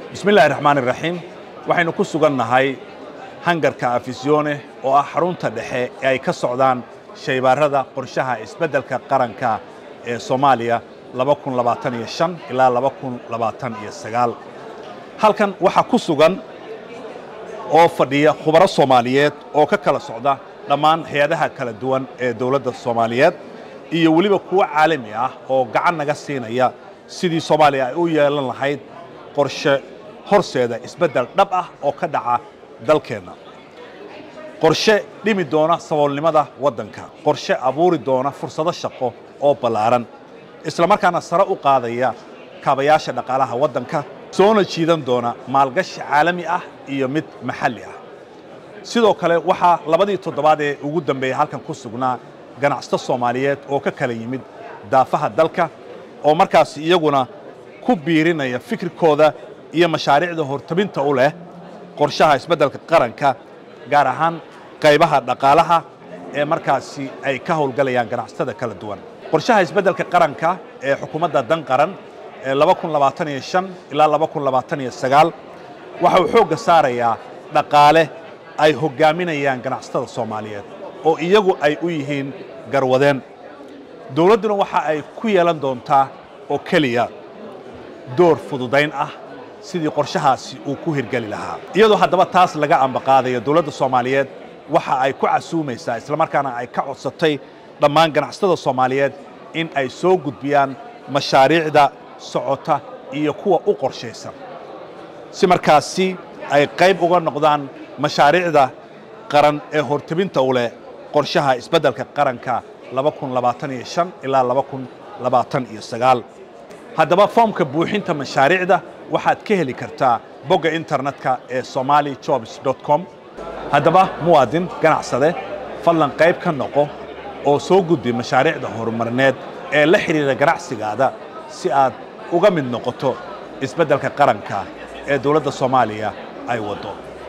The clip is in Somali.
bismi illaahi raxmaan iraxiim waxaynu ku sugan nahay hangarka afisyoone oo ah xarunta dhexe ee ay ka socdaan shaybaarada qorshaha isbeddelka qaranka ee soomaaliya ilaa halkan waxaa ku sugan oo fadhiya khubaro soomaaliyeed oo ka kala socda dhammaan hay-adaha kala duwan ee dowladda soomaaliyeed iyo weliba kuwo caalami ah oo gacan naga siinaya sidii soomaaliya ay u yeelan lahayd qorshe horseeda isbeddel dhab ah oo ka dhaca dalkeenna qorshe dhimi doona saboolnimada waddanka qorshe abuuri doona fursado shaqo oo ballaaran isla markaana sare u qaadaya kaabayaasha dhaqaalaha waddanka soona jiidan doona maalgashi caalami ah iyo mid maxalli ah sidoo kale waxaa labadii toddobaad ee ugu dambeeyey halkan ku sugnaa ganacsato soomaaliyeed oo ka kala yimid daafaha dalka oo markaasi iyaguna ku biirinaya fikirkooda iyo mashaariicda hortabinta u leh qorshaha isbeddelka qaranka gaar ahaan qaybaha dhaqaalaha ee markaasi ay ka howlgalayaan ganacsatada kala duwan qorshaha isbeddelka qaranka ee xukuumadda dan qaran ee ilaa waxa uu xoogga saarayaa dhaqaale ay hoggaaminayaan ganacsatada soomaaliyeed oo iyagu ay u yihiin garwadeen dowladduna waxa ay ku yeelan doontaa oo keliya door fududayn ah sidii qorshahaasi uu ku hirgeli lahaa iyadoo haddaba taas laga ambaqaadayo dowladda soomaaliyeed waxa ay ku casuumaysaa islamarkaana ay ka codsatay dhammaan ganacsatada soomaaliyeed in ay soo gudbiyaan mashaariicda socota iyo kuwa u qorshaysan si markaasi ay qayb uga noqdaan mashaariicda qaran ee hortabinta u leh qorshaha isbeddelka qaranka ilaa haddaba foomka buuxinta mashaariicda waxaad ka heli kartaa bogga internetka ee somali jobs com haddaba muwaadin ganacsade fadlan qayb ka noqo oo soo gudbi mashaariicda horumarineed ee la xidhiira ganacsigaada si aad uga mid noqoto isbeddelka qaranka ee dowladda soomaaliya ay waddo